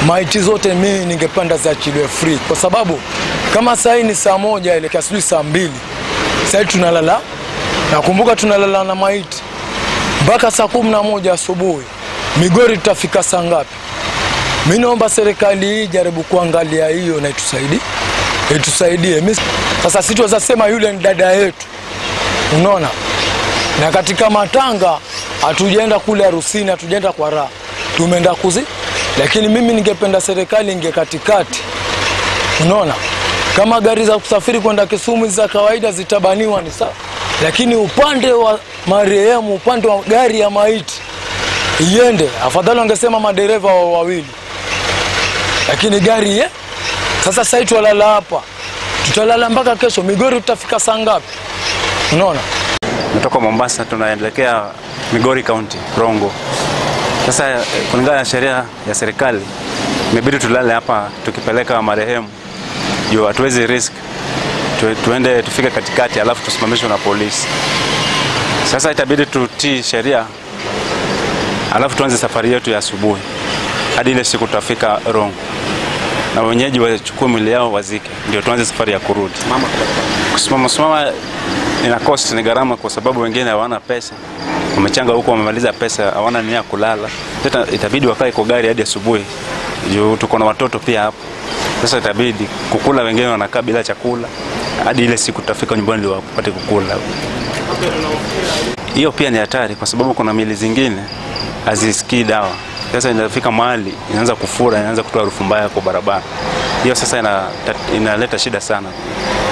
maiti zote mimi ningependa ziachiliwe free, kwa sababu kama saa hii ni saa moja elekea sijui saa mbili, saa hii tunalala, nakumbuka tunalala na maiti mpaka saa kumi na moja asubuhi. Migori tutafika saa ngapi? Mi naomba serikali hii jaribu kuangalia hiyo na itusaidie, itusaidie. Mi sasa situweza sema yule ni dada yetu, unaona, na katika matanga hatujaenda kule harusini, hatujaenda kwa raha, tumeenda kuzi, lakini mimi ningependa serikali inge katikati, unaona, kama gari za kusafiri kwenda Kisumu za kawaida zitabaniwa ni sawa, lakini upande wa marehemu, upande wa gari ya maiti iende, afadhali wangesema madereva wa wawili lakini gari ye sasa sasa hivi twalala hapa, tutalala mpaka kesho. Migori tutafika saa ngapi? Unaona, Natoka Mombasa tunaelekea Migori County, Rongo. Sasa eh, kulingana na sheria ya serikali imebidi tulale hapa tukipeleka marehemu juu hatuwezi risk tu, tuende tufike katikati alafu tusimamishwe na polisi. Sasa itabidi tutii sheria alafu tuanze safari yetu ya asubuhi hadi ile siku tutafika Rongo na wenyeji wachukue mwili yao wazike, ndio tuanze safari ya kurudi. Kusimama simama ina cost, ni gharama, kwa sababu wengine hawana pesa, wamechanga huko, wamemaliza pesa, hawana nia ya kulala. Sasa itabidi wakae kwa gari hadi asubuhi, juu tuko na watoto pia hapo. Sasa itabidi kukula, wengine wanakaa bila chakula hadi ile siku tutafika nyumbani ndio wapate kukula. Hiyo pia ni hatari, kwa sababu kuna mili zingine hazisikii dawa. Sasa inafika mahali inaanza kufura, inaanza kutoa harufu mbaya kwa barabara. Hiyo sasa ina- inaleta shida sana.